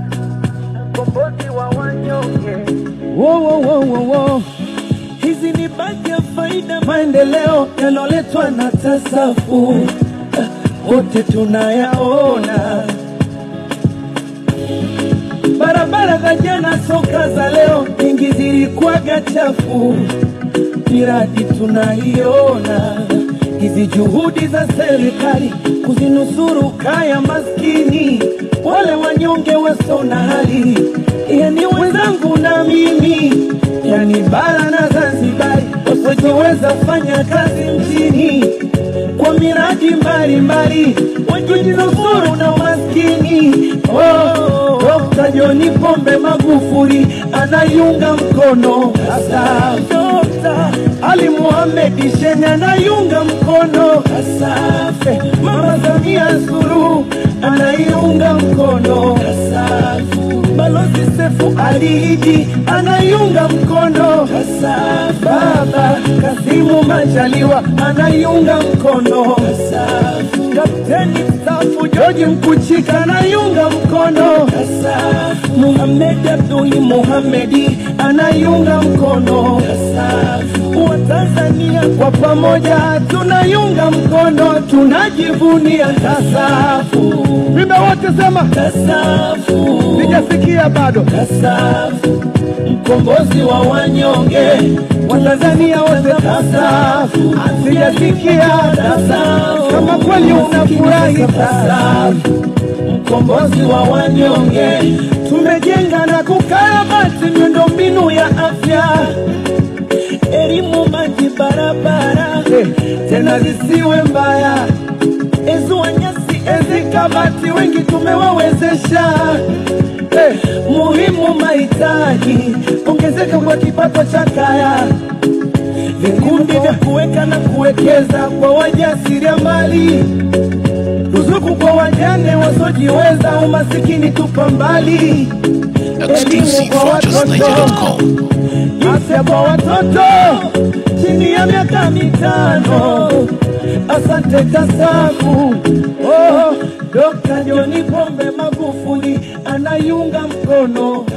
mkombozi wa wanyonge. Wo, wo, wo, wo, wo. Hizi ni baadhi ya faida maendeleo yaloletwa na tasafu, wote tunayaona. Barabara za jana, soka za leo, nyingi zilikuwaga chafu, miradi tunaiona. Hizi juhudi za serikali kuzinusuru kaya maskini, wale wanyonge wasio na hali, yani wenzangu na mimi, yani bara na Zanzibari, wasiojiweza fanya kazi mjini kwa miradi mbalimbali, wajinusuru na umaskini. Oh, Dr. John Pombe Magufuli anaiunga mkono hasa Dr. Ali Mohamed Shein anaiunga mkono Asafe. Mama Samia Suluhu anaiunga mkono Asafu. Balozi Sefu Ali Idi anaiunga mkono Asafu. Baba Kasimu Majaliwa anaiunga mkono Asafu. Kapteni mstaafu George Mkuchika anaiunga mkono Asafu. Muhamed Abduli Muhamedi anaiunga mkono Asafu. Watanzania kwa pamoja tunaiunga mkono, tunajivunia Tasafu. Vimbe wote sema, Tasafu, sijasikia bado. Tasafu, mkombozi wa wanyonge, Watanzania wote Tasafu, sijasikia Tasafu, kama kweli unafurahi Tasafu, mkombozi wa wanyonge, tumejenga na kukarabati miundombinu ya afya elimu, maji, barabara tena zisiwe mbaya, ezua nyasi, ezi kabati, wengi tumewawezesha. Eh, muhimu mahitaji, ongezeka kwa kipato cha kaya, vikundi vya kuweka na kuwekeza kwa wajasiriamali, ruzuku kwa wajane wasiojiweza, umasikini tupa mbali, Exclusive for justniger.com. afya kwa watoto chini ya miaka mitano. Asante Tasafu. Oh, Dr. John Pombe Magufuli anaiunga mkono